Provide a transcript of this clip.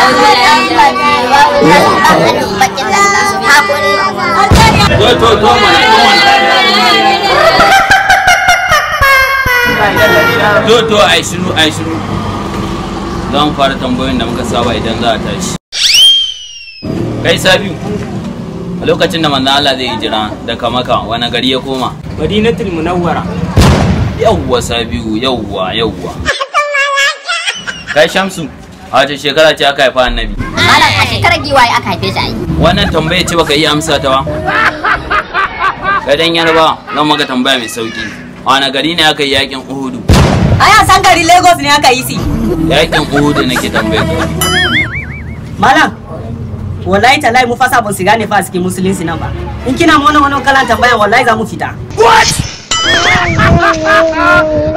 to to to mana to mana to to ai shiru ai shiru zan fara tambayoyin da muka saba idan za a tashi kai sabiu a lokacin da manzon Allah zai hijira daga maka wani gari ya koma madinatul munawwara yawwa sabiu yawwa yawwa kai shamsu a wace shekara ce aka haifa annabi Malam a shekarar giwaye aka haife shi a yi. wannan tambaya ce baka iya amsa ta ba kai dan yarba zan maka tambaya mai sauki a wani gari ne aka yi yakin uhudu Aya san gari Lagos ne aka yi si. yakin uhudu nake tambaya ka Malam, wallahi talai mu fasa ban siga ne fa a cikin musulunci nan ba. In kina mu wannan wannan kalan tambaya wallahi za mu fita.